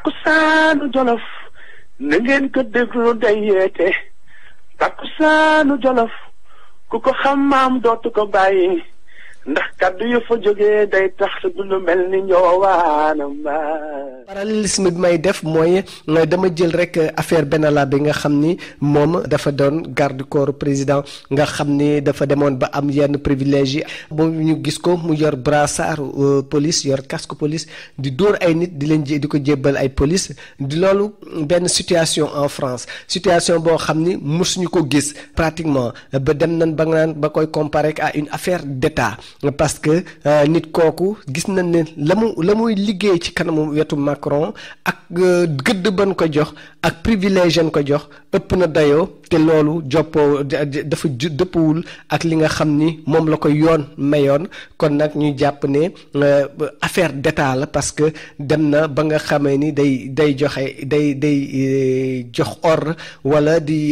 takkusaanu jolof na ngeen ko déglu day yeete takkusaanu jolof ku ko xam maam dootu ko bàyyi ndax kaddu yu fa jógee day tax du lu mel ni ñoowaanam parallélisme bi may def mooy dama jël rek affaire Benalla bi nga xam ni moom dafa doon garde corps président nga xam ni dafa demoon ba am yenn privilège yi ba ñu gis ko mu yor brassard police yor casque police di dóor ay nit di leen di ko jébbal ay police di loolu benn situation en France situation boo xam ni mosuñu ko gis pratiquement ba dem nañ ba nga naan ba koy comparer à une affaire d'État parce que nit kooku gis nañ ne la mu la muy liggéey ci kanamu wetu Macron ak gëdd ban ko jox ak privilège ko jox ëpp na dayoo te loolu joppoo dafa dëppwul ak li nga xam ni moom la ko yoon mayoon kon nag ñu jàpp ne affaire d'état la parce que dem na ba nga xamee ni day day joxe day day jox ordre walla di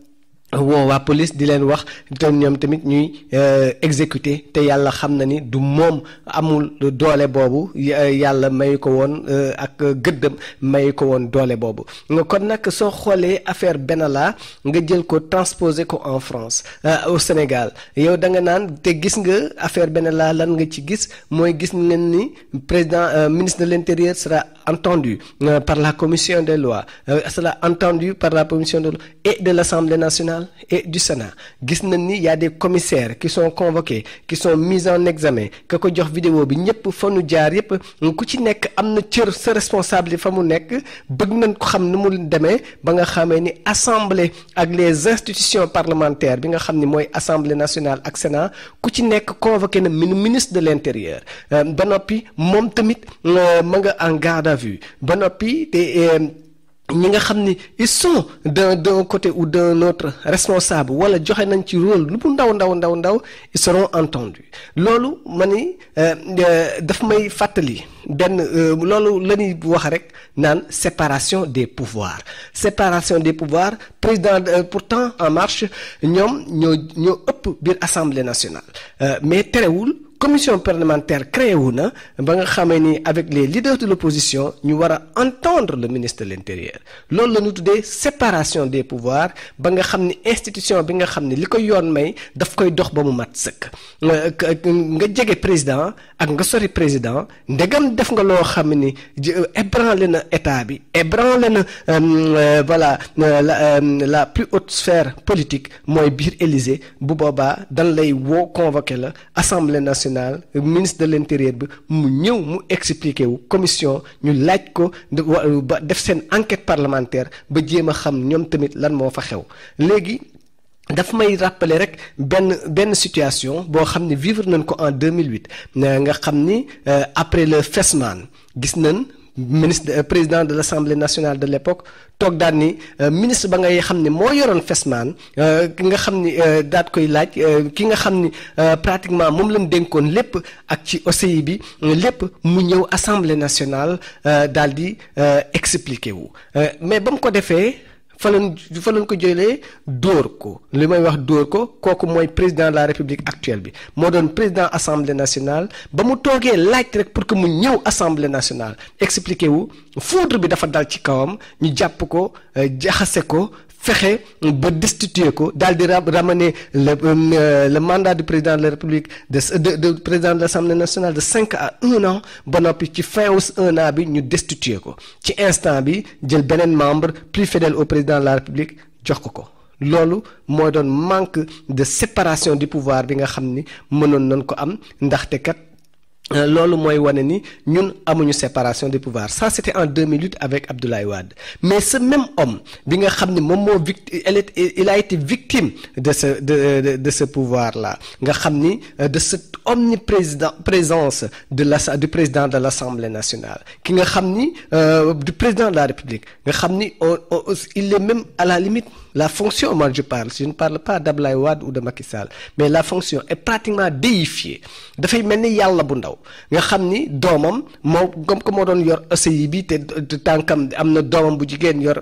woo waa police di leen wax te ñoom tamit ñuy exécuter te yàlla xam na ni du moom amul doole boobu yàlla may ko woon ak gëddam may ko woon doole boobu kon nag soo xoolee affaire Benalla nga jël ko transposer ko en France au Sénégal yow da nga naan te gis nga affaire Benalla lan nga ci gis mooy gis ngeen ni président ministre de l'intérieur sera entendu par la commission des lois sera entendu par la commission des lois et de l'Assemblée nationale et du Sénat gis nañ ni y a des commissaires qui sont convoqués qui sont mis en examen ka ko jox vidéo bi ñëpp fa nu jaar yëpp ku ci nekk am na cër sa responsable fa mu nekk bëgg nañ ko xam ni mu demee ba nga xamee ni assemblée ak les institutions parlementaires bi nga xam ni mooy assemblée nationale ak Sénat ku ci nekk convoqué na ministre de l'intérieur ba noppi moom tamit ma nga en garde à vue ba noppi te ñi nga xam ni ils sont d'un d'un côté ou d'un autre responsable wala joxe nañ ci rôle lu mu ndaw ndaw ndaw ndaw ils seront entendus loolu ma ni daf may fàttali benn loolu la ñuy wax rek naan séparation des pouvoirs séparation des pouvoirs président pourtant En Marche ñoom ñoo ñoo ëpp biir assemblée nationale mais terewul commission parlementaire créé wu na ba nga xamee ni avec les leaders de l'opposition ñu war a entendre le ministre de l'intérieur loolu la ñu tuddee séparation des pouvoirs ba nga xam ni institution bi nga xam ni li ko yoon may daf koy dox ba mu mat sëkk nga jege président ak nga sori président ndegam def nga loo xam ni ébranlé na état bi ébranlé na voilà la la plus haute sphère politique mooy biir Élysée bu boobaa dan lay woo convoqué la assemblée nationale ministre de l'intérieur bi mu ñëw mu expliquer wu commission ñu laaj ko ba def seen enquête parlementaire ba jéem a xam ñoom tamit lan moo fa xew léegi daf may rappeler rek benn benn situation boo xam ne vivre nañ ko en 2008 nga xam ni après le FESMAN gis nañ ministre président de l'Assemblée nationale de l'époque toog daal ni ministre ba ngay xam ne moo yoroon FESMAN ki nga xam ni daat koy laaj ki nga xam ni pratiquement moom lañ dénkoon lépp ak ci OCI bi lépp mu ñëw Assemblée nationale daal di expliquer wu mais ba mu ko defee fa lañ fa lañ ko jëlee dóor ko li may wax dóor ko kooku mooy président de la république actuelle bi moo doon président assemblée nationale ba mu toogee laaj rek pour que mu ñëw assemblée nationale expliqué wu foudre bi dafa dal ci kawam ñu jàpp ko jaxase ko fexe ba destituer ko daal di ramener le le mandat du président de la république de de de président de l'assemblée nationale de cinq à un an ba noppi ci fin wu un an bi ñu destituer ko ci instant bi jël beneen membre plus fidèle au président de la république jox ko ko loolu moo doon manque de séparation du pouvoir bi nga xam ni mënoon nañ ko am ndaxte kat loolu mooy wane ni ñun amuñu séparation des pouvoirs ça c'était en 2008 avec Abdoulaye Wade mais ce même homme bi nga xam ni moom moo victime il a été victime de ce de de, de ce pouvoir là nga xam ni de cette omniprésident présence de la du président de l'Assemblée nationale ki nga xam ni du président de la République nga xam ni il est même à la limite la fonction moi je parle je ne parle pas d'Abdoulaye Wade ou de Macky Sall mais la fonction est pratiquement déifiée dafay mel ni yàlla bu ndaw nga xam ni doomam moo comme que moo doon yor OCI bi te tànkam am na doomam bu jigéen yor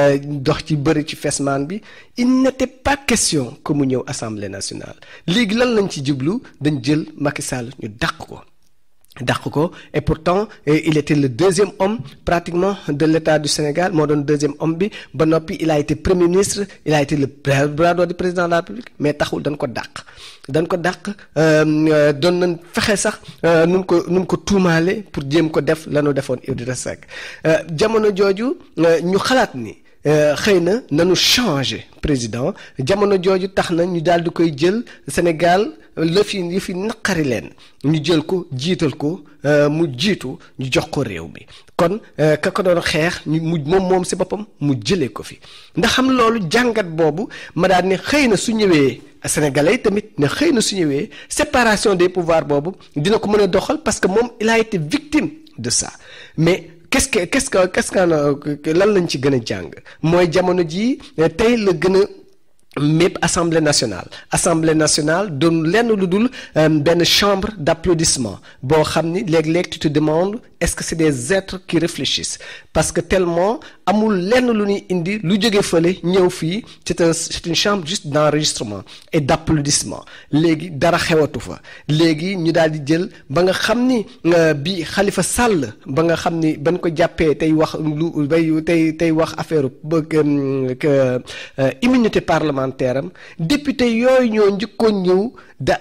dox ci bëri ci fesmaan bi il n'était pas question que mu ñëw assemblée nationale léegi lan lañ ci jublu dañ jël Macky Sall ñu dàq ko dàq ko et pourtant il était le deuxième homme pratiquement de l'État du Sénégal moo doon deuxième homme bi ba noppi il a été premier ministre il a été le bras droit du président de la République mais taxul dañ ko dàq dañ ko dàq doon nañ fexe sax nu mu ko nu mu ko tuumaale pour jéem ko def lanu defoon Idrissa Seck jamono jooju ñu xalaat ni xëy na nanu changer président jamono jooju tax na ñu daal di koy jël Sénégal la fi yi fi naqari leen ñu jël ko jiital ko mu jiitu ñu jox ko réew mi kon ka ko doon xeex ñu mu moom moom si boppam mu jëlee ko fi ndax xam loolu jàngat boobu ma daal ne xëy na su ñëwee sénégalais tamit ne xëy na su ñëwee séparation des pouvoirs boobu dina ko mën a doxal parce que moom il a été victime de ça mais qu'est-ce que qu'est-ce que qu'est-ce que lan lañ ci gën a jàng mooy jamono jii tey la gën a mépp assemblée nationale assemblée nationale doon lenn lu dul benn chambre d'applaudissement boo xam ni léeg-léeg tu te demandes est-ce que c'est des êtres qui réfléchissent parce que tellement amul lenn lu ñuy indi lu jóge fële ñëw fii c'est un c'est une chambre juste d'enregistrement et d'applaudissement léegi dara xewatu fa léegi ñu daal di jël ba nga xam ni bi Khalifa Sall ba nga xam ni bañ ko jàppee tey wax lu bay tey tey wax affaire que immunité parlementaire am député yooyu ñoo njëkkoon ñëw da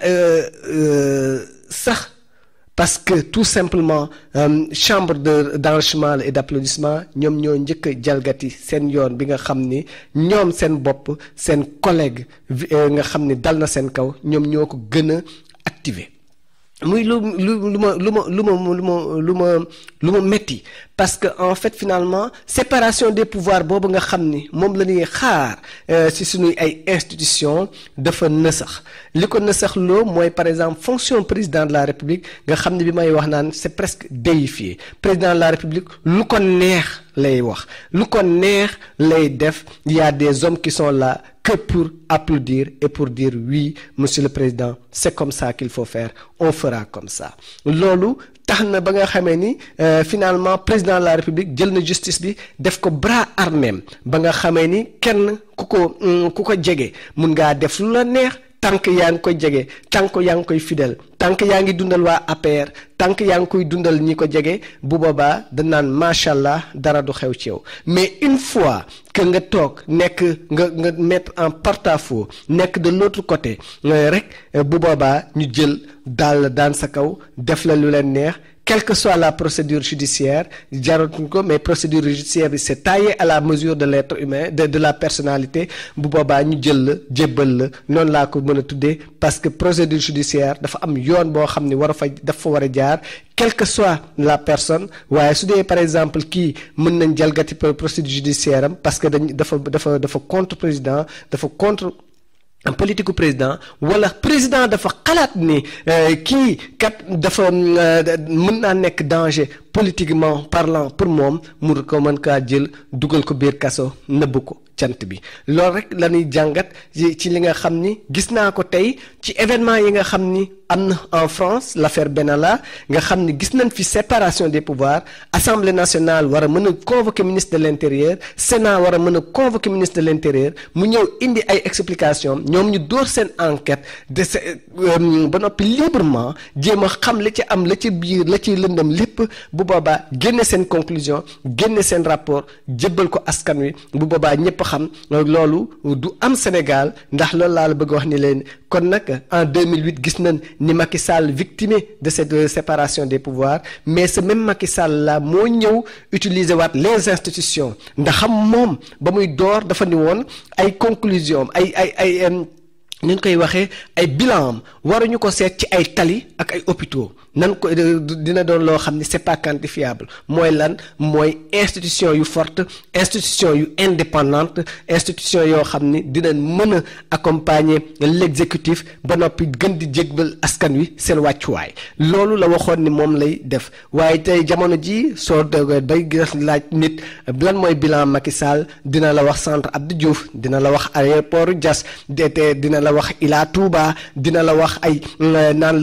sax parce que tout simplement euh, chambre de d'enrichissement et d'applaudissement ñoom ñoo njëkk a jalgati seen yoon bi nga xam ni ñoom seen bopp seen collègue nga xam ni dal na seen kaw ñoom ñoo ko gën a activer muy lu lu lu ma lu ma lu ma lu ma lu ma lu ma metti parce que en fait finalement séparation des pouvoirs boobu nga xam ni moom la ñuy xaar ci suñuy ay institutions dafa nësax li ko nësax loo mooy par exemple fonction président de la république nga xam ne bi may wax naan c'est presque déifié président de la république lu ko neex lay wax lu ko neex lay def il y a des hommes qui sont là que pour applaudir et pour dire oui monsieur le président c'est comme ça qu'il faut faire on fera comme ça loolu tax na ba nga xamee ni finalement président de la république jël na justice bi def ko bras armé ba nga xamee ni kenn ku ko ku ko jege mun ngaa def lu la neex tànk yaa ngi koy jege tànk yaa ngi koy fidèle tànk yaa ngi dundal waa APR tànk yaa ngi koy dundal ñi ko jege bu boobaa da naan macha allah dara du xew ci yow mais une fois que nga toog nekk nga nga mettre en porte-à-faux nekk de l'autre côté rek bu boobaa ñu jël daal daan sa kaw def la lu leen neex quelle que soit la procédure judiciaire jaratuñ ko mais procédure judiciaire bi c'est taillé à la mesure de l'être humain de de la personnalité bu boobaa ñu jël la jébbal la noonu laa ko mën a tuddee parce que procédure judiciaire dafa am yoon boo xam ni war a fa dafa war a jaar quelle que soit la personne waaye su dee par exemple kii mën nañ jalgati procédure judiciaire am parce que dañ dafa dafa dafa contre président dafa contre politique président wala président dafa xalaat ni kii kat dafa mën naa nekk danger politiquement parlant pour moom mu ko mën kaa jël dugal ko biir kaso nëbb ko cant bi loolu rek la ñuy jàngat ci li nga xam ni gis naa ko tey ci événement yi nga xam ni am na en France l'affaire Benalla nga xam ni gis nañ fi séparation des pouvoirs assemblée nationale war a mën a convoquer ministre de l'intérieur sénat war a mën a convoquer ministre de l'intérieur mu ñëw indi ay explications ñoom ñu door seen enquête de ba noppi librement jéem a xam la ci am la ci biir la ci lëndam lépp bu boobaa génne seen conclusion génne seen rapport jébbal ko askan wi bu boobaa ñëpp xam loolu du am Sénégal ndax loolu laa la bëgg wax ni leen kon nag en 2008 gis nañ ni Macky Sall victime de cette séparation des pouvoirs mais ce même Macky Sall là moo ñëw utiliser waat les institutions ndax xam moom ba muy door dafa ni woon ay conclusion ay ay ay ñu koy waxee ay bilan am waruñu ko seet ci ay tali ak ay hôpitaux nan ko dina doon loo xam ni c'est pas quantifiable mooy lan mooy institution yu forte institution yu indépendante institution yoo xam ni dinañ mën a accompagner l'exécutif ba noppi gën di jégbal askan wi seen wàccuwaay loolu la waxoon ni moom lay def waaye tey jamono ji soo doogee bay laaj nit lan mooy bilan Macky Sall dina la wax centre Abdou Diouf dina la wax aéroport Diass te dina la wax Ila Touba dina la wax ay naan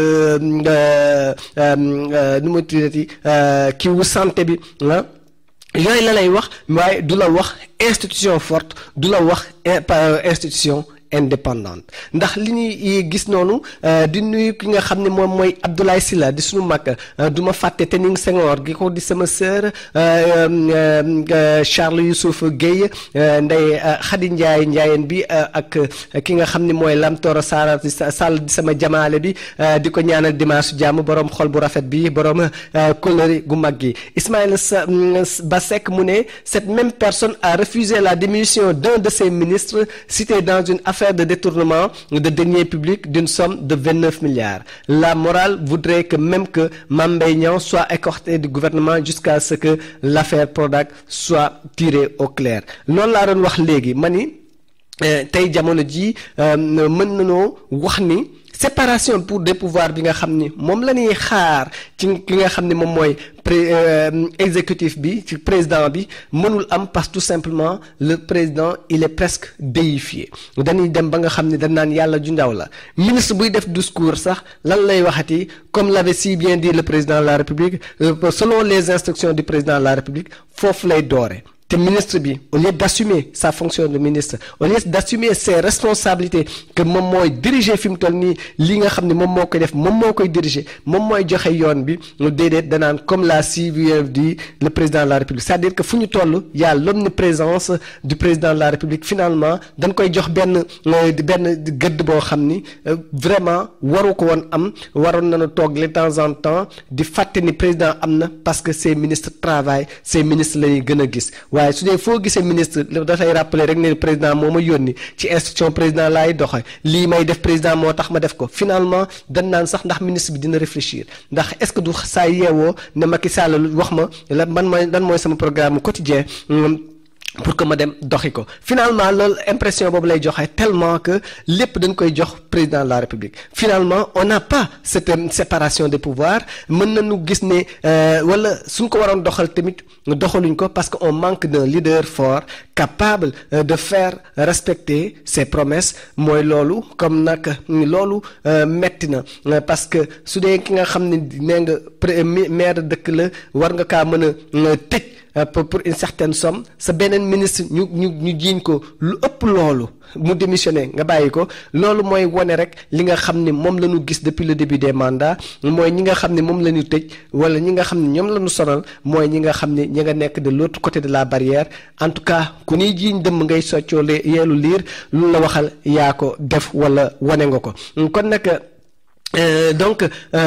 la nu ma tuddati kii wu santé bi ah yooyu la lay wax waaye du la wax institution forte du la wax institution indépendante ndax li ñuy gis noonu di nuyu ki nga xam ne moom mooy Abdoulaye Sylla di suñu mag du ma fàtte Tening Senghor gi ko di sama sœur Charles Youssouf Guèye Ndeye Khady Ndiaye Ndiayeen bi ak ki nga xam ne mooy Lamtoro Sara Sall di sama jamaale bi di ko ñaanal dimanche jàmm borom xol bu rafet bi borom kóllëre gu mag gi Ismaïla Ba Seck mu ne cette même personne a refusé la démission d'un de ses ministres cité dans une affaire de détournement de deniers publics d'une somme de 29 milliards la morale voudrait que même que Mame Mbaye Niang soit écarté du gouvernement jusqu'à ce que l'affaire Prodac soit tirée au clair loolu laa doon wax léegi ma ni tey jamono ji mën nañoo wax ni séparation pour des pouvoirs bi nga xam ni moom la ñuy xaar ci ki nga xam ni moom mooy exécutif bi ci président bi mënul am parce que tout simplement le président il est presque déifié dañuy dem ba nga xam ni dañ naan yàlla ju ndaw la ministre buy def discours sax lan lay waxati comme l'avait si bien dit le président de la république selon les instructions du président de la république foofu lay doore te ministre bi au lieu d'assumer sa fonction de ministre au lieu d'assumer ses responsabilités que moom mooy diriger fi mu toll nii li nga xam ne moom moo koy def moom moo koy diriger moom mooy joxe yoon bi lu déedéet danaan comme l'a si bien dit le président de la république c'est-à-dire que fu ñu toll y a l'omniprésence du président de la république finalement dañ koy jox benn benn gëdd boo xam ni vraiment waru ko woon am waroon nañu toog de temps en temps di fàtte ni président am na parce que ces ministres travaillent ces ministres la ñuy gën a gis waaye su dee foo gisee ministre dafay rappeler rek ne président moo ma yónni ci instruction président laay doxe lii may def président moo tax ma def ko finalement dañ naan sax ndax ministre bi dina réfléchir ndax est-ce que du saa yeewoo ne Macky Sall wax ma la man mooy lan mooy sama programme quotidien pour que ma dem doxi ko finalement loolu impression boobu lay joxe tellement que lépp dañ koy jox président de la république finalement on n'a pas cette séparation des pouvoirs mën nañu gis ne wala suñ ko waroon doxal tamit doxaluñ ko parce que on manque d'un leader fort capable de faire respecter ses promesses mooy loolu comme nag loolu metti na parce que su dee ki nga xam ne nee nga maire dëkk la war nga kaa mën a tëj pour une certaine somme sa beneen ministre ñu ñu ñu jiiñ ko lu ëpp loolu mu démissionné nga bàyyi ko loolu mooy wone rek li nga xam ni moom la ñu gis depuis le début des mandats mooy ñi nga xam ne moom la ñu tëj wala ñi nga xam ne ñoom la ñu sonal mooy ñi nga xam ne ñi nga nekk de l'autre côté de la barrière en tout cas ku ñuy jiiñ dëmm ngay soccoo yeelu liir lu la waxal yaa ko def wala wane nga ko kon nag Euh, donc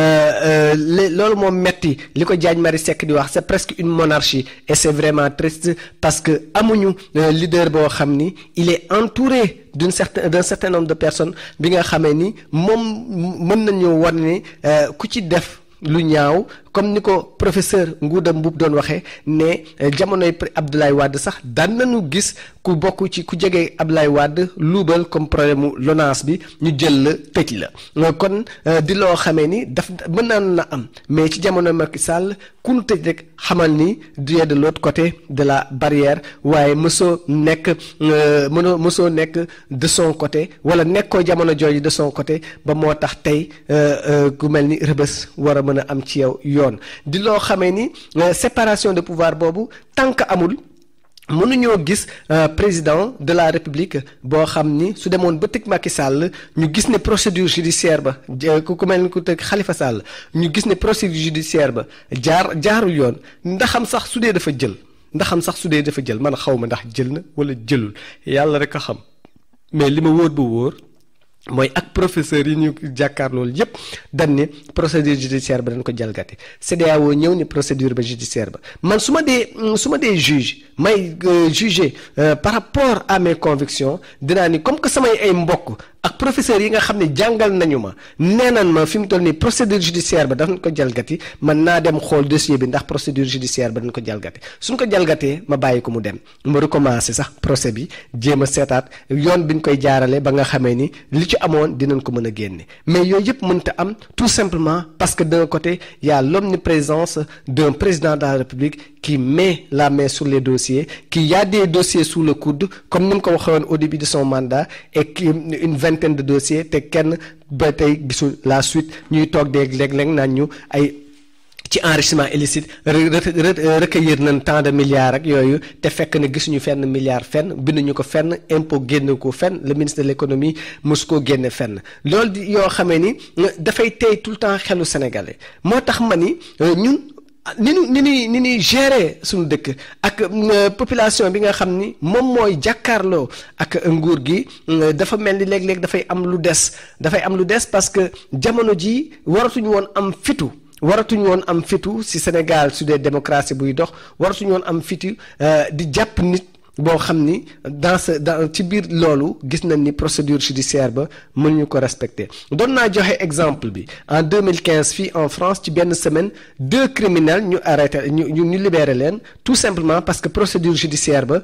loolu moom metti li ko Diagne Marie Seck di wax c'est presque une monarchie et c'est vraiment triste parce que amuñu leader boo xam ni il est entouré d'une certain d'un certain nombre de personnes bi nga xamee ni moom mën nañu wan ni ku ci def lu ñaaw comme ni ko professeur Ngouda Mboup doon waxee ne jamonoy Abdoulaye Wade sax daan nañu gis ku bokk ci ku jege Abdoulaye Wade luubal comme problème mu LONASE bi ñu jël la tëj la kon di loo xamee ni daf mën naan na am mais ci jamono Macky Sall ku nu tëj rek xamal ni du de l'autre côté de la barrière waaye mësoo nekk mënoo mësoo nekk de son côté wala nekkoo jamono jooju de son côté ba moo tax tey ku mel ni rëbës war a mën a am ci yow yoon di loo xamee ni séparation de pouvoir boobu tant que amul mënuñoo gis président de la république boo xam ni su demoon ba tëj Macky Sall ñu gis ne procédure judiciaire ba ku mel ni ku tëj Khalifa Sall ñu gis ne procédure judiciaire ba jaar jaarul yoon ndaxam sax su dee dafa jël ndaxam sax su dee dafa jël man xaw ma ndax jël na wala jëlul yàlla rek a xam mais li ma wóor ba wóor mooy ak professeur yi ñu jàkkaar loolu yépp dañ ne procédure judiciaire ba dañ ko jalgati CEDEAO ñëw ni procédure ba judiciaire ba man su ma dee su ma dee juge may juger par rapport à mes convictions dinaa ni comme que samay ay mbokk ak professeurs yi nga xam ne jàngal nañu ma nee nañ ma fi mu toll nii procédure judiciaire ba dañ ko jalgati man naa dem xool dossier bi ndax procédure judiciaire ba dañ ko jalgati suñ ko jalgatee ma bàyyi ko mu dem ma recommencer sax procès bi jéem a seetaat yoon bi ñu koy jaarale ba nga xamee ni li ci amoon dinañ ko mën a génne mais yooyu yëpp mënta am tout simplement parce que d'un côté il y a l'omniprésence d'un président de la République qui met la main sur les dossiers qui a des dossiers sous le coude comme ni mu ko waxee woon au début de son mandat et qui une vingtaine de dossiers te kenn ba tey gisul la suite ñuy toog dégg léeg-léeg naan ñu ay ci enrichissement illicite recueillir nañ tant de milliards ak yooyu te fekk ne gisuñu fenn milliard fenn binduñu ko fenn impôt génne ko fenn le ministre de l'économie mosu koo génne fenn loolu di yoo xamee ni dafay tey tout le temps xelu sénégalais moo tax ma ni ñun ni ñu ni ñuy ni ñuy gérer suñu dëkk ak population bi nga xam ni moom mooy jàkkaarloo ak nguur gi dafa mel ni léeg-léeg dafay am lu des dafay am lu des parce que jamono ji waratuñu woon am fitu waratuñu woon am fitu ci Sénégal su dee démocratie buy dox waratuñu woon am fitu di jàpp nit boo xam ni dans ce dans ci biir loolu gis nañ ni procédure judiciaire ba mënuñu ko respecter doon naa joxe exemple bi en 2015 fii en France ci benn semaine deux criminels ñu arrêté ñu ñu libéré leen tout simplement parce que procédure judiciaire ba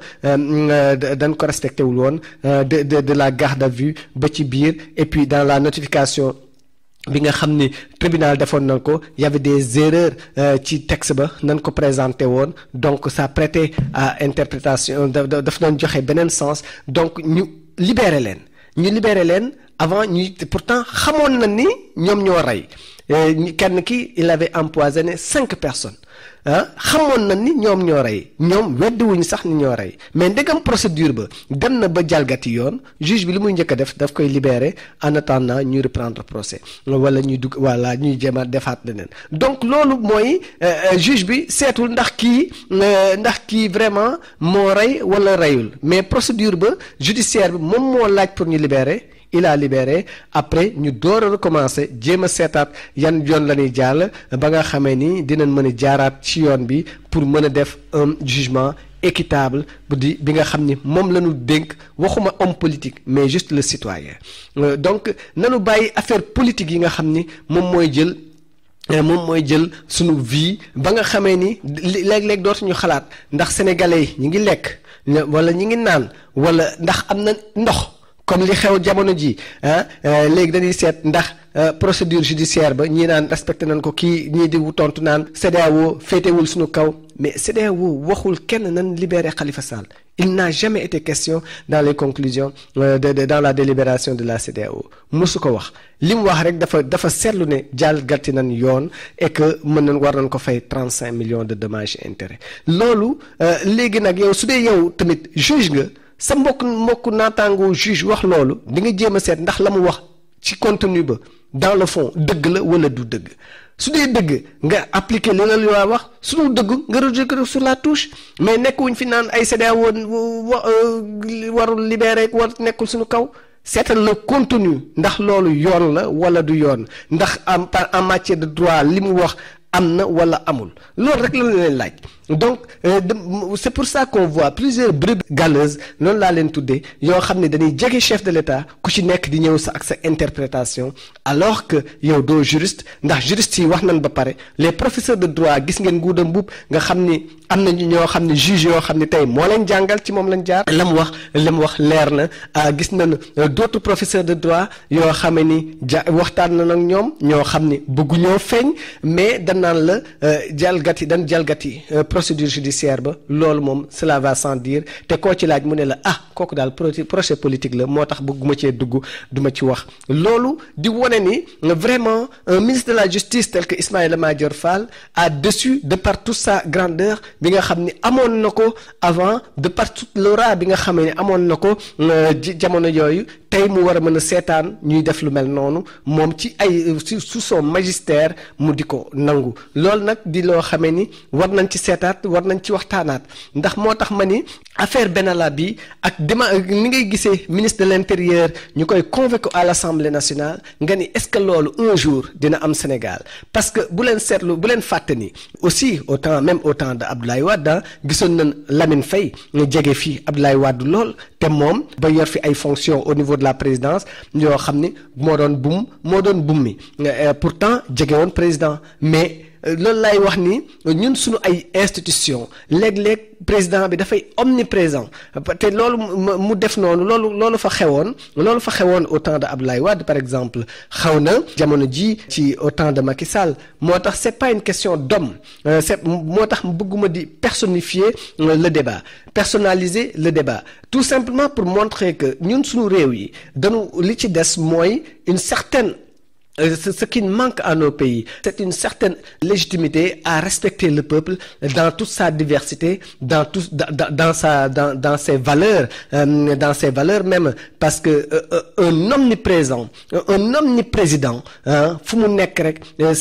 dañ ko respecté wul woon de de de la garde à vue ba ci biir et puis dans la notification. bi nga xam ni tribunal defoon nañ ko y avait des erreurs ci texte ba nañ ko présenté woon donc ça prêtait à interprétation daf doon joxe beneen sens donc ñu libéré leen ñu libéré leen avant ñuy pourtant xamoon na ni ñoom ñoo rey kenn ki il avait empoisonné cinq personnes ah xamoon na ni ñoom ñoo rey ñoom weddiwuñu sax ni ñoo rey mais ndegam procédure ba dem na ba jalgati yoon juge bi li muy njëkk a def daf koy libérer en attendant ñuy reprendre procès wala ñuy dugg wala ñuy jéem a defaat leneen donc loolu mooy juge bi seetul ndax kii ndax kii vraiment moo rey wala reyul mais procédure ba judiciaire bi moom moo laaj pour ñu libérer. il a libéré après ñu door a recommencer jéem a seetaat yan yoon la ñuy jàll ba nga xamee ni dinañ mën a jaaraat ci yoon bi pour mën a def un jugement équitable bu di bi nga xam ni moom la ñu dénk waxuma homme politique mais juste le citoyen donc nanu bàyyi affaire politique yi nga xam ni moom mooy jël moom mooy jël sunu vie ba nga xamee ni léeg-léeg dootuñu xalaat ndax sénégalais yi ñi ngi lekk wala ñi ngi naan wala ndax am na ndox comme li xew jamono ji ah léegi dañuy seet ndax procédure judiciaire ba ñii naan respecté nañ ko kii ñii di tontu naan CEDEAO féetewul suñu kaw mais CEDEAO waxul kenn nan libéré Khalifa Sall il n'a jamais été question dans les conclusions de, de dans la délibération de la CEDEAO mosu ko wax li mu wax rek dafa dafa seetlu ne jàll gàtti nañ yoon et que mën nañ war nañ ko fay trente cinq millions de dommages et intérêts loolu léegi nag yow su dee yow tamit juge nga sa mbokk mbokk naataangoo juge wax loolu di nga jéem a seet ndax la mu wax ci contenu ba dans le fond dëgg la wala du dëgg su dee dëgg nga appliquer li la loi wax su dul dëgg nga rejeter sur la touche mais nekkuñ fi naan ay CEDEAO warul libéré war nekkul suñu kaw seetal le contenu ndax loolu yoon la wala du yoon ndax en en matière de droit li mu wax am na wala amul loolu rek la leen laaj donc euh, c'est pour ça qu'on voit plusieurs brebis galeuses noonu laa leen tuddee yoo xam ne dañuy jege chef de l'État ku ci nekk di ñëw sa ak sa interprétation alors que yow doo juriste ndax juriste yi wax nañ ba pare les professeurs de droit gis ngeen nguuda mbub nga xam ni am nañu ñoo xam ne juge yoo xam ne tey moo leen jàngal ci moom lañ jaar la mu wax la mu wax leer na gis nañ d'autres professeurs de droit yoo xam ni ja waxtaan na nag ñoom ñoo xam ni bëgguñoo feeñ mais danaan la jalgati dan jalgati procédure judiciaire ba loolu moom cela va sans dire te koo ci laaj mu ne la ah kooku daal procès politique la moo tax bëgguma cee dugg duma ci wax loolu di wone ni vraiment un ministre de la justice tel que Ismaïla Madior Fall a dessus de par toute sa grandeur bi nga xam ni amoon na ko avant de par toute l'aura bi nga xam ne amoon na ko jamono yooyu tey mu war a mën a seetaan ñuy def lu mel noonu moom ci ay sous son magistère mu di ko nangu loolu nag di loo xamee ni war nañ ci seetaat war nañ ci waxtaanaat ndax moo tax ma ni affaire Benalla bi ak dema ni ngay gisee ministre de l'intérieur ñu koy convoqué à l'Assemblée nationale nga ni est-ce que loolu un jour dina am Sénégal parce que bu leen seetlu bu leen fàtte ni aussi au temps même au temps de Abdoulaye Wade gisoon nañ Lamine Faye ñu jege fii Abdoulaye Wade lool te moom ba yor fi ay fonctions au niveau de la présidence yoo xam ni moo doon bum moo doon bum mi pourtant jege woon président mais loolu lay wax ni ñun suñu ay institution léeg-léeg président bi dafay omniprésent te loolu mu def noonu loolu loolu fa xewoon loolu fa xewoon au temps de Abdoulaye Wade par exemple xaw na jamono ji ci au temps de Macky Sall moo tax c'est pas une question d'homme c'est moo tax bëgguma di personnifier le débat personnaliser le débat tout simplement pour montrer que ñun suñu réew yi dañu li ci des mooy une certaine ce qui manque à nos pays, c'est une certaine légitimité à respecter le peuple dans toute sa diversité, dans tout, dans, dans sa, dans, dans ses valeurs, euh, dans ses valeurs même, parce que euh, un omniprésent, un omniprésident, hein, fu mu nekk rek,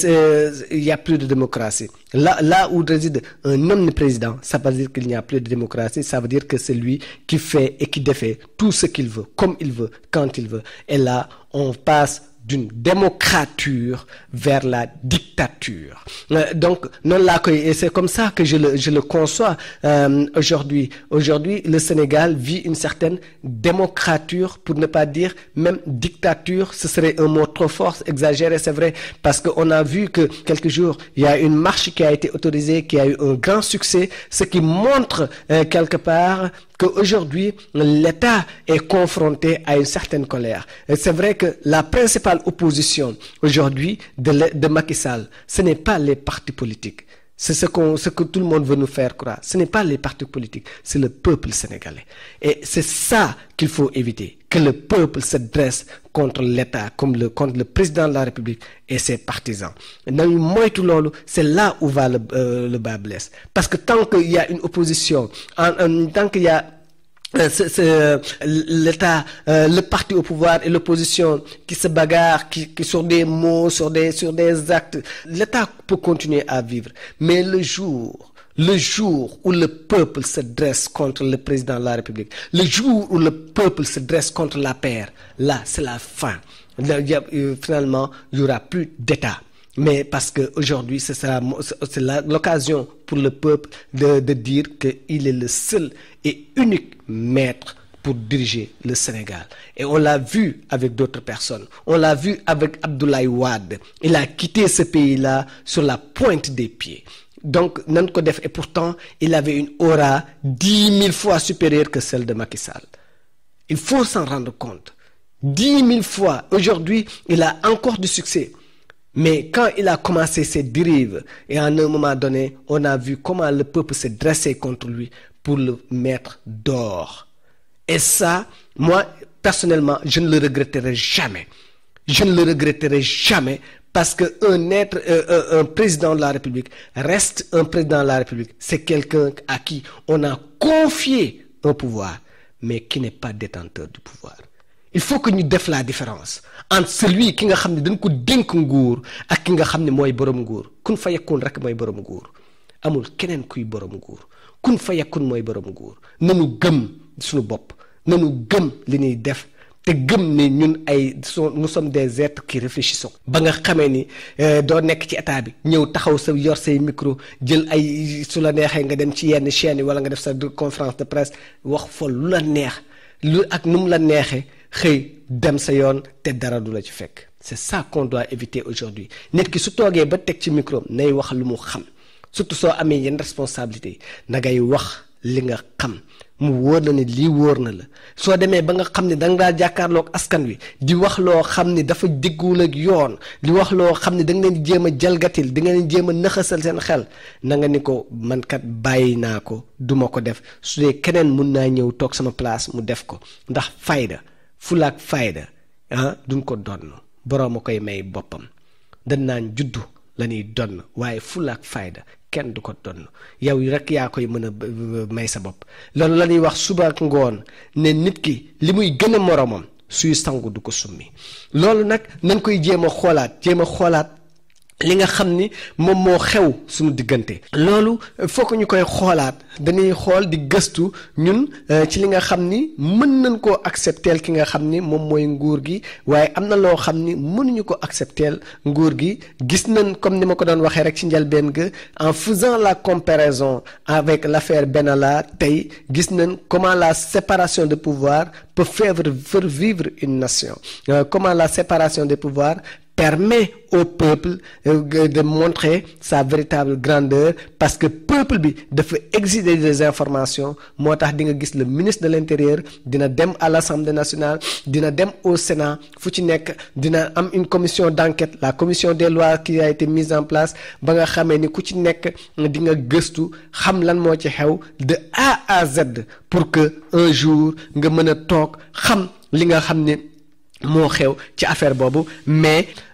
il y a plus de démocratie. Là, là où réside un omniprésident, ça veut dire qu'il n'y a plus de démocratie, ça veut dire que c'est lui qui fait et qui défait tout ce qu'il veut, comme il veut, quand il veut. Et là, on passe d'une démocrature vers la dictature. Euh, donc, non là et c'est comme ça que je le, je le conçois euh, aujourd'hui. Aujourd'hui, le Sénégal vit une certaine démocrature, pour ne pas dire même dictature. Ce serait un mot trop fort, exagéré, c'est vrai, parce qu'on a vu que quelques jours, il y a une marche qui a été autorisée, qui a eu un grand succès, ce qui montre euh, quelque part qu'aujourd'hui, l'État est confronté à une certaine colère. Et c'est vrai que la principale opposition aujourd'hui de, de Macky Sall, ce n'est pas les partis politiques. C'est ce, qu'on, ce que tout le monde veut nous faire croire. Ce n'est pas les partis politiques, c'est le peuple sénégalais. Et c'est ça qu'il faut éviter, que le peuple se dresse contre l'État, comme le, contre le président de la République et ses partisans. nañu moytu loolu c'est là où va le, euh, le bas blesse. Parce que tant qu'il y a une opposition, en, en, tant qu'il y a euh, c'est, c'est, euh, l'État, euh, le parti au pouvoir et l'opposition qui se bagarrent, qui, qui sur des mots, sur des, sur des actes, l'État peut continuer à vivre. Mais le jour, le jour où le peuple se dresse contre le président de la République, le jour où le peuple se dresse contre la paix, là, c'est la fin. Là, il y a, finalement, il n'y aura plus d'État. Mais parce qu'aujourd'hui, c'est, ça, c'est la, l'occasion pour le peuple de, de dire qu'il est le seul et unique maître pour diriger le Sénégal. Et on l'a vu avec d'autres personnes. On l'a vu avec Abdoulaye Wade. Il a quitté ce pays-là sur la pointe des pieds. Donc, Nan Kodef, et pourtant, il avait une aura dix mille fois supérieure que celle de Macky Sall. Il faut s'en rendre compte. Dix mille fois. Aujourd'hui, il a encore du succès. Mais quand il a commencé ses dérives, et à un moment donné, on a vu comment le peuple s'est dressé contre lui pour le mettre dehors. Et ça, moi, personnellement, je ne le regretterai jamais. Je ne le regretterai jamais parce qu'un être, euh, un président de la République reste un président de la République. C'est quelqu'un à qui on a confié un pouvoir, mais qui n'est pas détenteur du pouvoir. il faut que ñu def la différence entre celui ki nga xam ne dañ ko dénk nguur ak ki nga xam ne mooy borom nguur kun fa yakun rek mooy borom nguur amul keneen kuy borom nguur kun fa yakun mooy borom nguur nanu gëm suñu bopp nanu gëm li ñuy def te gëm ne ñun ay nous sommes des êtres qui réfléchissons ba nga xamee ni doo nekk ci état bi ñëw taxaw sa yor say micro jël ay su la neexee nga dem ci yenn chaîne yi wala nga def sa conférence de presse wax fa lu la neex lu ak nu mu la neexee xëy dem sa yoon te dara du la ci fekk c'est ça qu'on doit éviter aujourd'hui nit ki su toogee ba teg ci micro nay wax lu mu xam surtout soo amee yenn responsabilité na ngay wax li nga xam mu wóor na ne lii wóor na la soo demee ba nga xam ne danga daa jàkkaarloog askan wi di wax loo xam ne dafa déggul ak yoon di wax loo xam ne da nga leen di jéem a jalgatil di nga leen jéem a nëxasal seen xel na nga ni ko man kat bàyyi naa ko duma ko def su dee keneen mun naa ñëw toog sama place mu def ko ndax fayda fulaak fayda ah duñ ko donn boroom a koy may boppam dañ naan juddu la ñuy donn waaye fulaak fayda kenn du ko donn yow rek yaa koy mën a may sa bopp loolu la ñuy wax suba ak ngoon ne nit ki li muy gën a moroomam suy sangu du ko summi loolu nag nañ koy jéem a xoolaat jéem a xoolaat li nga xam ni moom moo xew suñu diggante loolu foo ko ñu koy xoolaat dañuy xool di gëstu ñun ci li nga xam ni mën nañ koo accepteel ki nga xam ni moom mooy nguur gi waaye am na loo xam ni mënuñu ko accepteel nguur gi gis nañ comme ni ma ko doon waxee rek ci njëlbeen ga en faisant la comparaison avec l'affaire Benalla tey gis nañ comment la séparation de pouvoir peut faire faire vivre une nation comment la séparation des pouvoirs permet au peuple de montrer sa véritable grandeur parce que peuple bi dafa exiger des informations moo tax di nga gis le ministre de l'intérieur dina dem à l'Assemblée nationale dina dem au Sénat fu ci nekk dina am une commission d'enquête la commission des lois qui a été mise en place ba nga xamee ni ku ci nekk di nga gëstu xam lan moo ci xew de A à Z pour que un jour nga mën a toog xam li nga xam ni moo xew ci affaire boobu mais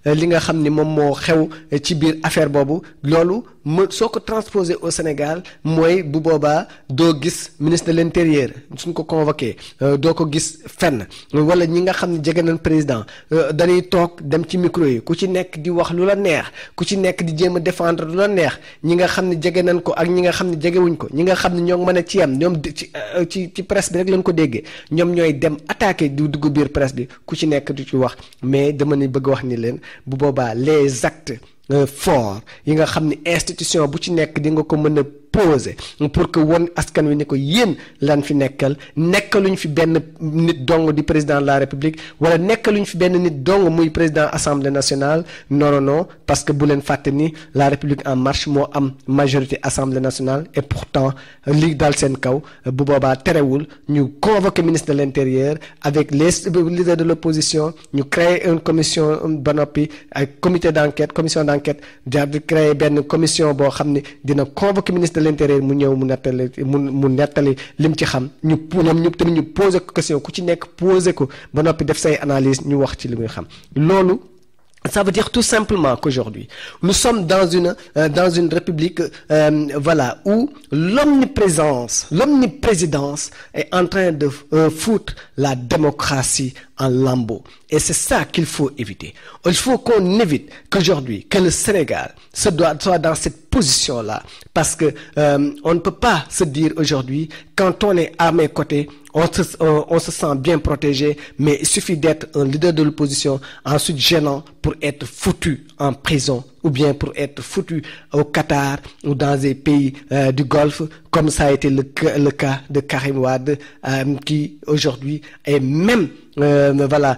li nga xam ni moom moo xew ci biir affaire boobu loolu mu soo ko transposé au Sénégal mooy bu boobaa doo gis ministre de l'intérieur suñ ko convoqué doo ko gis fenn wala ñi nga xam ne jege nañ président dañuy toog dem ci micro yi ku ci nekk di wax lu la neex ku ci nekk di jéem a défendre lu la neex ñi nga xam ne jege nañ ko ak ñi nga xam ne jegewuñ ko ñi nga xam ne ñoo mën a ci yam ñoom ci ci ci presse bi rek lañ ko déggee ñoom ñooy dem attaqué di dugg biir presse bi ku ci nekk du ci wax mais dama ni bëgg wax ni leen bu boobaa les actes forts yi nga xam ni institution bu ci nekk di nga ko mën a poser pour que won askan wi ni ko yéen lan fi nekkal nekkaluñ fi benn nit dong di président de la république wala nekkaluñ fi benn nit dong muy président assemblée nationale non non non parce que bu leen fàtte ni la république en marche moo am majorité assemblée nationale et pourtant li dal seen kaw bu boobaa terewul ñu convoquer ministre de l'intérieur avec les leaders de l'opposition ñu créer une commission ba noppi ay comité d'enquête commission d'enquête jaar di créer benn commission boo xam ni dina convoquer ministre de l'intérieur mu ñëw mu nettali mu mu nettali lim ci xam ñu ñoom ñu tamit ñu poser ko question ku ci nekk poser ko ba noppi def say analyse ñu wax ci li muy xam loolu ça veut dire tout simplement qu'aujourd'hui nous sommes dans une euh, dans une république euh, voilà où l'omniprésence l'omniprésidence est en train de euh, foutre la démocratie en lambeaux et c'est ça qu'il faut éviter il faut qu'on évite qu'aujourd'hui que le Sénégal se doit soit dans cette position-là parce que on ne peut pas se dire aujourd'hui quand on est à mes côtés on se on, on se sent bien protégé mais il suffit d'être un leader de l'opposition ensuite gênant pour être foutu en prison ou bien pour être foutu au Qatar ou dans des pays euh, du Golfe comme ça a été le, le cas de Karim Wade euh, qui aujourd'hui est même euh, voilà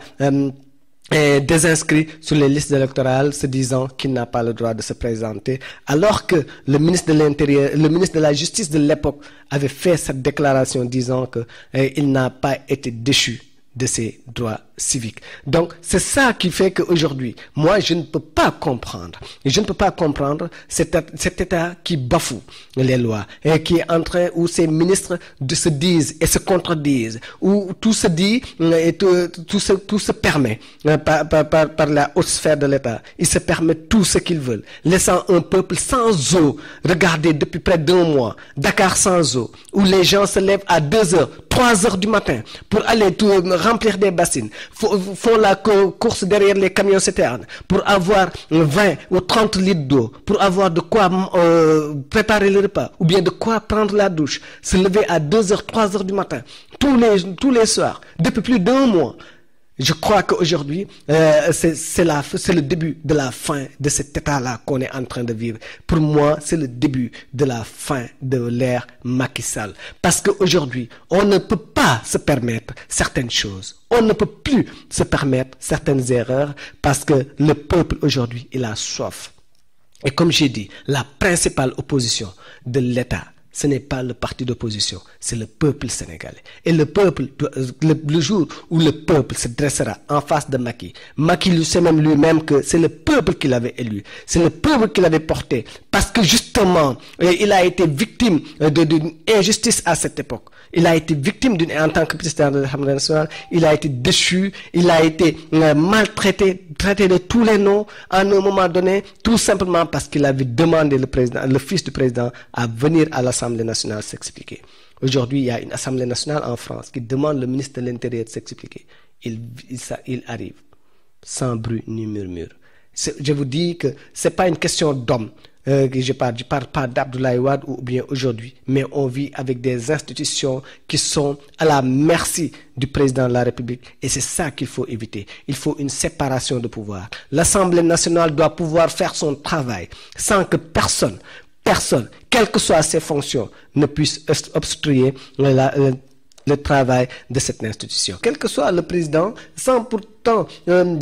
est désinscrit sur les listes électorales se disant qu'il n'a pas le droit de se présenter alors que le ministre de l'Intérieur le ministre de la Justice de l'époque avait fait cette déclaration disant que eh, il n'a pas été déchu de ses droits civiques donc c'est ça qui fait qu'aujourd'hui moi je ne peux pas comprendre je ne peux pas comprendre cet, cet État qui bafoue les lois et qui est en train où ces ministres de se disent et se contredisent où tout se dit et tout, tout se tout se permet par, par, par, par la haute sphère de l'État ils se permettent tout ce qu'ils veulent laissant un peuple sans eau regardez depuis près d'un mois Dakar sans eau où les gens se lèvent à deux heures trois heures du matin pour aller tout, remplir des bassines font la course derrière les camions citernes pour avoir 20 ou 30 litres d'eau pour avoir de quoi euh, préparer le repas ou bien de quoi prendre la douche se lever à 2 heures 3 heures du matin tous les tous les soirs depuis plus d'un mois je crois qu'aujourd'hui euh, c'est c'est la c'est le début de la fin de cet état-là qu'on est en train de vivre pour moi c'est le début de la fin de l'ère Macky Sall parce qu'aujourd'hui on ne peut pas se permettre certaines choses on ne peut plus se permettre certaines erreurs parce que le peuple aujourd'hui il a soif et comme j'ai dit la principale opposition de l'État ce n'est pas le parti d'opposition, c'est le peuple sénégalais. Et le peuple, le, le, jour où le peuple se dressera en face de Macky, Macky lui sait même lui-même que c'est le peuple qui l'avait élu, c'est le peuple qui l'avait porté, parce que justement, il a été victime d'une injustice à cette époque. Il a été victime d'une, en tant que président de l'Assemblée nationale, il a été déchu, il a été euh, maltraité, traité de tous les noms à un moment donné, tout simplement parce qu'il avait demandé le président, le fils du président à venir à l'Assemblée nationale s'expliquer. Aujourd'hui, il y a une Assemblée nationale en France qui demande le ministre de l'Intérieur de s'expliquer. Il, il, ça, il arrive sans bruit ni murmure. Je vous dis que c'est pas une question d'homme. Euh, que je parle, je parle pas d'Abdoulaye Wade ou bien aujourd'hui, mais on vit avec des institutions qui sont à la merci du président de la République et c'est ça qu'il faut éviter. Il faut une séparation de pouvoir. L'Assemblée nationale doit pouvoir faire son travail sans que personne, personne, quelles que soient ses fonctions, ne puisse obstruer la, le, le travail de cette institution. Quel que soit le président, sans pourtant euh,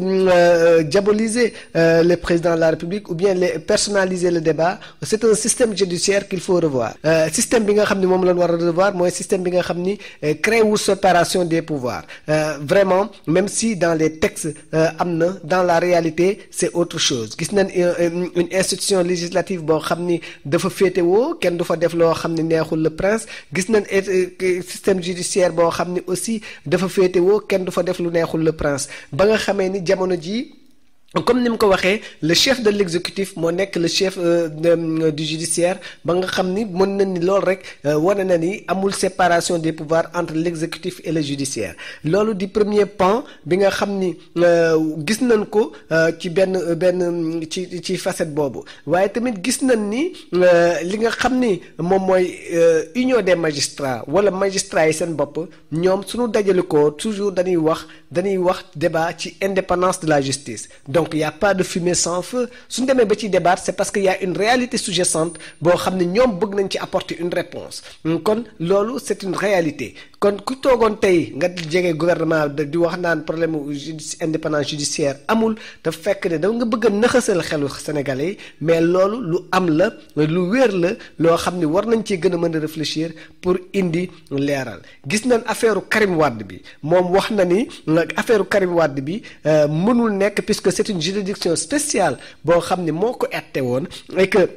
euh, diaboliser euh, le président de la République ou bien les, personnaliser le débat, c'est un système judiciaire qu'il faut revoir. système bi nga xam ni moom la ñu war a revoir mooy système bi nga xam ni crée wu séparation des pouvoirs vraiment même si dans les textes am na dans la réalité c'est autre chose gis nañ une institution législative boo xam ni dafa féetewoo kenn du fa def loo xam ni neexul le prince gis nañ système judiciaire boo xam ni aussi dafa féetewoo kenn du fa def lu neexul le prince ba nga xamee ni jamono ji comme ni mu ko waxee le chef de l'exécutif moo nekk le chef du judiciaire ba nga xam ni mën na ni loolu rek wane na ni amul séparation des pouvoirs entre l'exécutif et le judiciaire loolu di premier pan bi nga xam ni gis nañ ko ci benn benn ci ci facette boobu waaye tamit gis nañ ni li nga xam ni moom mooy union des magistrats wala magistrats yi seen bopp ñoom suñu dajale ko toujours dañuy wax dañuy wax débat ci indépendance de la justice donc il y a pas de fumée sans feu suñu demee ba ci débat c'est parce que y a une réalité sous-jacente boo xam ne ñoom bëgg nañ ci apporter une réponse kon loolu c'est une réalité kon ku toogoon tey nga jege gouvernement di wax naan problème indépendance judiciaire amul dafa fekk ne da nga bëgg a nëxasal xelu sénégalais yi mais loolu lu am la lu wér la loo xam ne war nañ cee gën a mën a réfléchir pour indi leeral gis nañ affaire Karim Wade bi moom wax na ni affaire Karim Wade bi mënul nekk puisque c'est une juridiction spéciale boo xam ne moo ko ette woon et que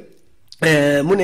mu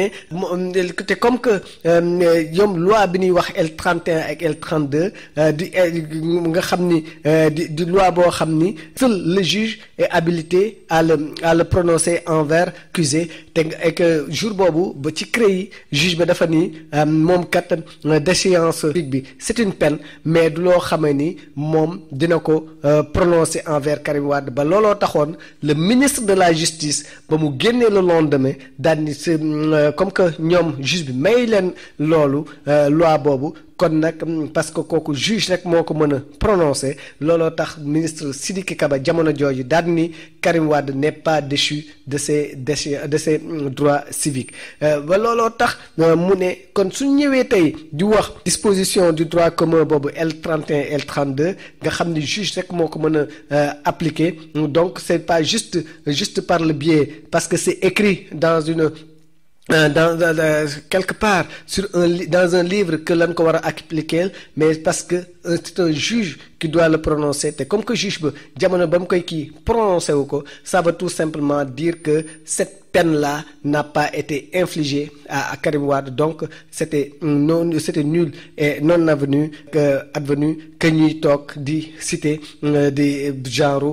ne te comme que ñoom loi bi ñuy wax L31 ak L32 di nga xam ni di di loi boo xam ni seul le juge est habilité à le à le prononcer envers accusé te et que jour boobu ba ci CREI juge ba dafa ni moom kat déchéance bi c'est une peine mais du loo xamee ni moom dina ko prononcer envers Karim Wade ba looloo taxoon le ministre de la justice ba mu génnee le lendemain daal ni comme que ñoom juge bi may leen loolu loi boobu kon nag parce que kooku juge rek moo ko mën a prononcer looloo tax ministre Sidiki Kaba jamono jooju daal ni Karim Wade n'est pas déchu de ses de ses droits civiques ba looloo tax mu ne kon su ñëwee tey di wax disposition du droit commun boobu L31 L32 nga xam ni juge rek moo ko mën a appliquer donc c'est pas juste juste par le biais parce que c'est écrit dans une dans, dans, dans quelque part sur un dans un livre que lañ ko war a appliquer mais parce que c'est un juge qui doit le prononcer te comme que juge ba jamono ba mu koy kii prononcé wu ko ça veut tout simplement dire que cette peine-là n'a pas été infligée à, à Karim Wade donc c'était non c'était nul et non avenu que advenu que ñuy toog di citer di genre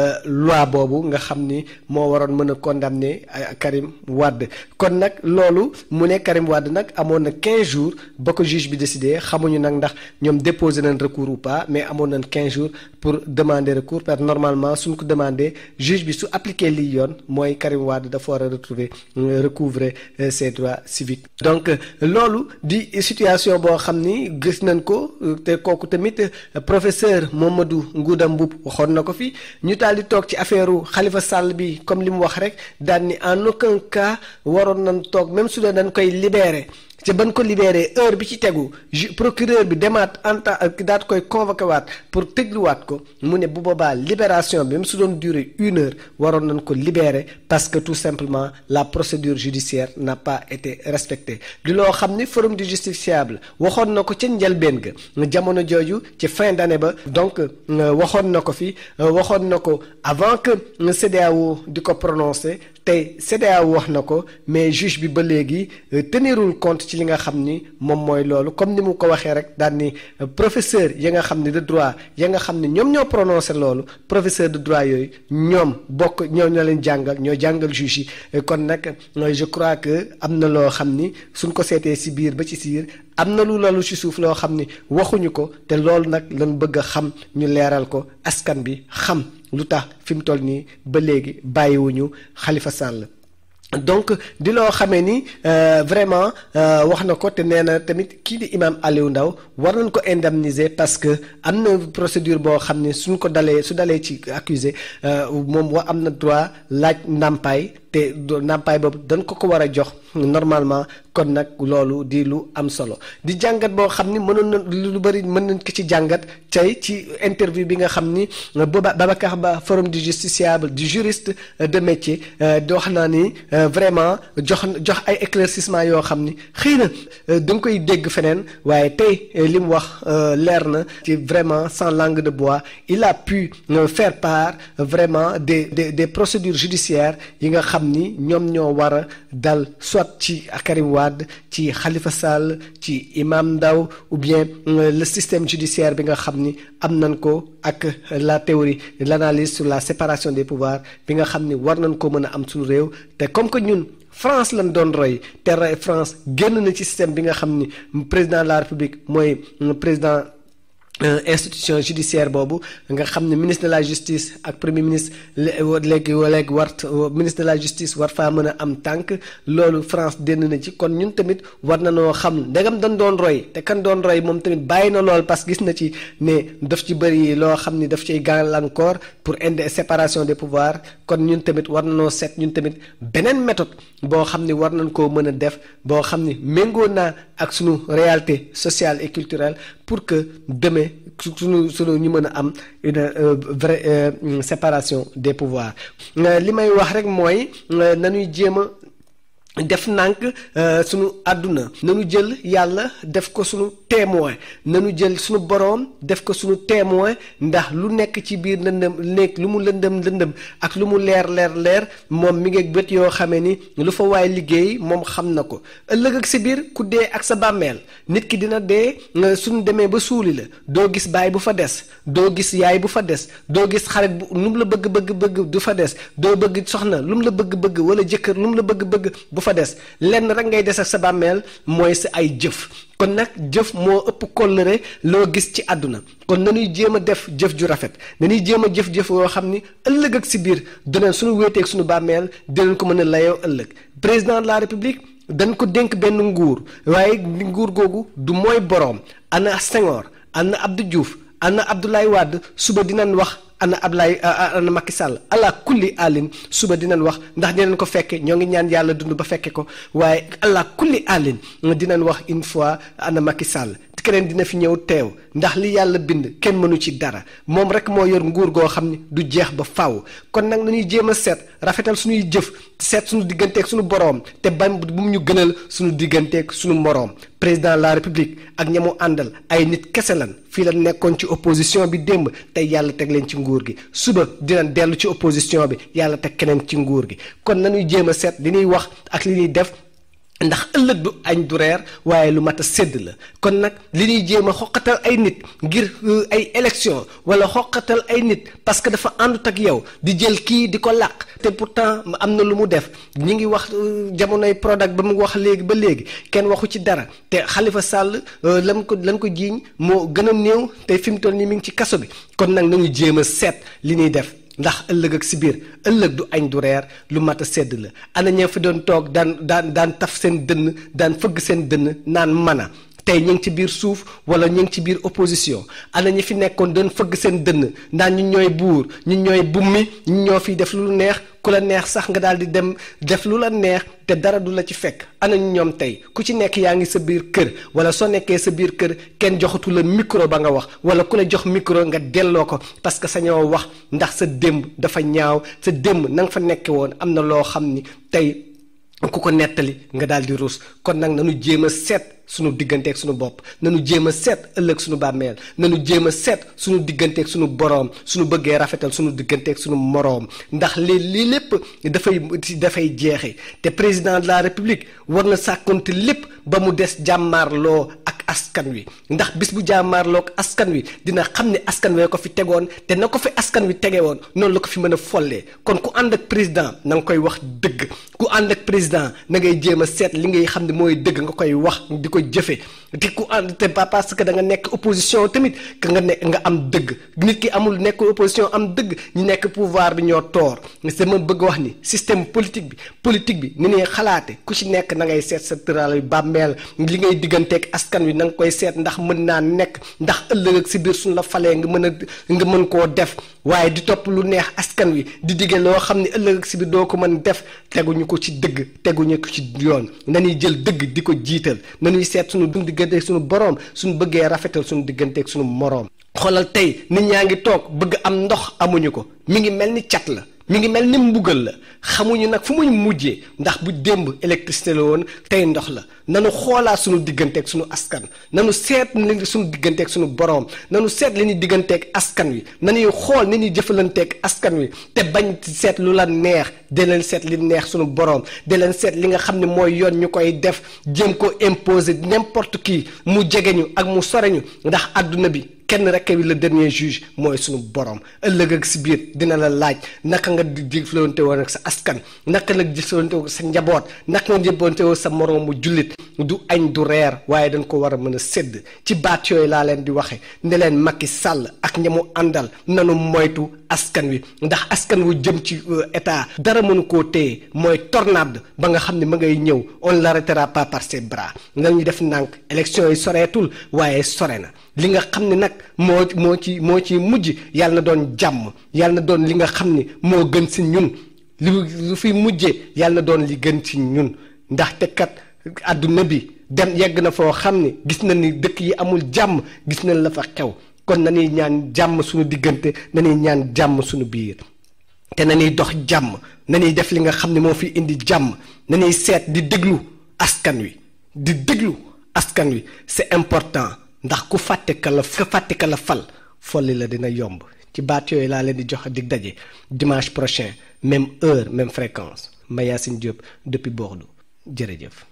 loi boobu nga xam ni moo waroon mën a condamner Karim Wade kon nag loolu mu ne Karim Wade nag amoon na 15 jours ba ko juge bi décidé xamuñu nag ndax ñoom déposé nañ recours ou pas mais amoon nañ 15 jours pour demander recours parce que normalement suñ ko demandé juge bi su appliqué lii yoon mooy Karim Wade dafa war a retrouver recouvrer ses droits civiques donc loolu di situation boo xam ni gis nañ ko te kooku tamit professeur Mamadou Ngouda Mboup waxoon na ko fi ñu taal di toog ci affaire Khalifa Sall bi comme li mu wax rek daal ni en aucun cas waroon nañ toog même su dee dañ koy libérer ci ban ko libéré heure bi ci tegu procureur bi demaat enta daat koy convoqué waat pour tëgluwaat ko mu ne bu boobaa libération bi même su doon durer une heure waroon nañ ko libérer parce que tout simplement la procédure judiciaire n'a pas été respectée di loo xam ni forum du justiciable waxoon na ko ca njëlbeen ga jamono jooju ci fin d'année ba donc waxoon na ko fi waxoon na ko avant que CEDEAO di ko prononcer tey CEDEAO wax na ko mais juge bi ba léegi tenirul compte ci li nga xam ni moom mooy loolu comme ni mu ko waxee rek daal ni professeur ya nga xam ni de droit ya nga xam ni ñoom ñoo prononcé loolu professeur de droit yooyu ñoom bokk ñoo ñoo leen jàngal ñoo jàngal juge yi kon nag je crois que am na loo xam ni suñ ko seetee si biir ba ci siir am na lu lalu ci suuf loo xam ni waxuñu ko te loolu nag lañ bëgg a xam ñu leeral ko askan bi xam lu tax fi mu toll nii ba léegi bàyyiwuñu Khalifa Sall donc di loo xamee ni vraiment wax na ko te nee na tamit kii di imam Aliou Ndao war nañ ko indemniser parce que am na procédure boo xam ne suñ ko dalee su dalee ci accusé moom wa am na droit laaj ndàmpaay te ndàmpaay boobu dañ ko ko war a jox normalement kon nag loolu di lu am solo di jàngat boo xam ni mënoon na lu bëri mën nañ ko ci jàngat tey ci interview bi nga xam ni booba Babacar Ba forum du justiciable du juriste de métier di wax naa ni vraiment jox jox ay éclaircissement yoo xam ni xëy na da nga koy dégg feneen waaye tey li mu wax leer na ci vraiment sans langue de bois il a pu faire part vraiment des des des procédures judiciaires yi nga xam xam ni ñoom ñoo war a dal soit ci Karim Wade ci Khalifa Sall ci Imam Ndaw ou bien le système judiciaire bi nga xam ni am nañ ko ak la théorie l'analyse sur la séparation des pouvoirs bi nga xam ni war nañ ko mën a am suñu réew te comme que ñun France lañ doon roy te France génn na ci système bi nga xam ni président de la République mooy président institution judiciaire boobu nga xam ne ministre de la justice ak premier ministre léegi léegi war ministre de la justice war faa mën a am tànk loolu France dénn na ci kon ñun tamit war na noo xam ndegam dañ doon roy te kan doon roy moom tamit bàyyi na lool parce que gis na ci ne daf ci bëri loo xam ni daf ciy gàllankoor pour indi séparation des pouvoirs kon ñun tamit war na noo seet ñun tamit beneen méthode boo xam ni war nañ koo mën a def boo xam ni méngoo naa ak suñu réalité sociale et culturelle pour que demain suñu suñu ñu mën a am une vraie séparation des pouvoirs li may wax rek mooy nañuy jéem a def nànk sunu àdduna nanu jël yàlla def ko sunu témoin nanu jël sunu boroom def ko sunu témoin ndax lu nekk ci biir lëndëm nekk lu mu lëndëm lëndëm ak lu mu leer leer leer moom mi ngi bët yoo xamee ni lu fa waay liggéey moom xam na ko ëllëg ak si biir ku dee ak sa bàmmeel nit ki dina dee suñu demee ba suuli la doo gis baay bu fa des doo gis yaay bu fa des doo gis xarit bu lu mu la bëgg bëgg bëgg du fa des doo bëgg soxna lu mu la bëgg bëgg wala jëkkër lu mu la bëgg bëgg fa des lenn rek ngay des ak sa bàmmeel mooy sa ay jëf kon nag jëf moo ëpp kóllëre loo gis ci àdduna kon nañuy jéem a def jëf ju rafet nañuy jéem a jëf-jëf yoo xam ni ëllëg ak si biir dinañ suñu wéeteeg suñu bàmmeel dinañ ko mën a layoo ëllëg président de la république dañ ko dénk benn nguur waaye nguur googu du mooy boroom ana Senghor ana Abdou Diouf ana Abdoulaye Wade suba dinañ wax ana Ablaye ana Macky Sall ala kulli alin suba dinañ wax ndax dinañ ko fekke ñoo ngi ñaan yàlla dund ba fekke ko waaye ala kulli alin dinañ wax une fois ana Macky Sall keneen dina fi ñëw teew ndax li yàlla bind kenn mënu ci dara moom rek moo yor nguur goo xam ni du jeex ba faw kon nag nañuy jéem a seet rafetal suñuy jëf seet suñu digganteeg suñu boroom te bañ bu mu ñu gënal suñu digganteeg suñu moroom président de la république ak ñamu àndal ay nit kese lan fii la nekkoon ci opposition bi démb tey yàlla teg leen ci nguur gi suba dinañ dellu ci opposition bi yàlla teg keneen ci nguur gi kon nañuy jéem a seet li ñuy wax ak li ñuy def ndax ëllëg du añ du reer waaye lu mat a sédd la kon nag li ñuy jéem a xoqatal ay nit ngir ay élection wala xoqatal ay nit parce que dafa àndut ak yow di jël kii di ko làq te pourtant am na lu mu def ñi ngi wax jamonoy Prodac ba mu wax léegi ba léegi kenn waxu ci dara te Khalifa Sall lam ko lan ko jiiñ moo gën a néew te fi mu toll nii mi ngi ci kaso bi kon nag nañu jéem a seet li ñuy def ndax ëllëg ak si biir ëllëg du añ du reer lu mat a sedd la ana ña fi doon toog daan daan daan taf seen dënn daan fëgg seen dënn naan mana tey ñu ngi ci biir suuf wala ñu ngi ci biir opposition ana ñi fi nekkoon doon fëgg seen dënn naan ñu ñooy buur ñu ñooy bummi ñu ñoo fiy def lu neex ku la neex sax nga daal di dem def lu la neex te dara du la ci fekk ana ñu ñoom tey ku ci nekk yaa ngi sa biir kër wala soo nekkee sa biir kër kenn joxatu la micro ba nga wax wala ku la jox micro nga delloo ko parce que sañoo wax ndax sa démb dafa ñaaw sa démb na nga fa nekke woon am na loo xam ni tey ku ko nettali nga daal di ruus kon nag nanu jéem a seet suñu digganteeg suñu bopp nanu jéem a seet ëllëg suñu bàmmeel nanu jéem a seet suñu digganteeg suñu boroom suñu bëggee rafetal suñu digganteeg suñu moroom ndax lii lii lépp dafay dafay jeexe te président de la république war na sàkkonte lépp ba mu des jàmmaarloo ak askan wi ndax bis bu jàmmaarloo ak askan wi dina xam ne askan wee ko fi tegoon te na ko fi askan wi tege woon noonu la ko fi mën a follee kon ku ànd ak président na nga koy wax dëgg ku ànd ak président na ngay jéem a seet li ngay xam ne mooy dëgg nga koy wax di ko jëfe te ku ànd te pas parce que da nga nekk opposition tamit que nga nekk nga am dëgg nit ki amul nekk opposition am dëgg ñi nekk pouvoir bi ñoo toor c'est ma bëgg wax ni système politique bi politique bi ni ñuy xalaate ku ci nekk na ngay seet sa tëral yu bàmmeel li ngay digganteeg askan wi na nga koy seet ndax mën naa nekk ndax ëllëg ak si biir suñu la falee nga mën a nga mën koo def waaye di topp lu neex askan wi di digge loo xam ne ëllëg ak si biir doo ko mën def teguñu ko ci dëgg teguñu ko ci yoon nañuy jël dëgg di ko jiital nañuy seet suñu dund digganteeg suñu boroom suñu bëggee rafetal suñu digganteeg suñu moroom xoolal tey nit ñaa ngi toog bëgg am ndox amuñu ko mi ngi mel ni cat la mi ngi mel ni mbugal la xamuñu nag fu muy mujjee ndax bu démb électricité la woon tey ndox la nanu xoolaat suñu digganteeg suñu askan nanu seet li suñu digganteeg suñu boroom nanu seet li ñuy digganteeg askan wi nanuy xool ni ñuy jëfalanteeg askan wi te bañ seet lu la neex de leen seet li neex suñu boroom de leen seet li nga xam ne mooy yoon ñu koy def jéem ko imposer n'importe qui mu jege ñu ak mu sore ñu ndax àdduna bi kenn rek wi le dernier juge mooy suñu borom ëllëg ak si biir dina la laaj naka nga di jëflante woon ak sa askan naka la jëflante woon sa njaboot naka nga jëflante woon sa moroomu jullit du añ du reer waaye dañ ko war a mën a sédd ci baat yooyu laa leen di waxe ne leen Macky Sall ak ñamu àndal nanu moytu askan wi ndax askan wu jëm ci état dara mënu koo téye mooy tornade ba nga xam ne ma ngay ñëw on l'arrêtera pas par ses bras nga ñu def ndànk élection yi soreetul waaye sore na li nga xam ne nag moo moo ci moo ci mujj yàlla na doon jàmm yàlla na doon li nga xam ni moo gën si ñun li lu fi mujjee yàlla na doon li gën ci ñun ndaxte kat àdduna bi dem yegg na foo xam ne gis na ni dëkk yi amul jàmm gis nañ la fa xew kon nañuy ñaan jàmm suñu diggante nañuy ñaan jàmm suñu biir te nañuy dox jàmm nañuy def li nga xam ne moo fi indi jàmm nañuy seet di déglu askan wi di déglu askan wi c'est important ndax ku fàtte ka la ku fàtte ka la fal folli la dina yomb ci baat yooyu laa leen di jox dig daje dimanche prochain même heure même fréquence Mayacine Diop depuis Bordeaux jërëjëf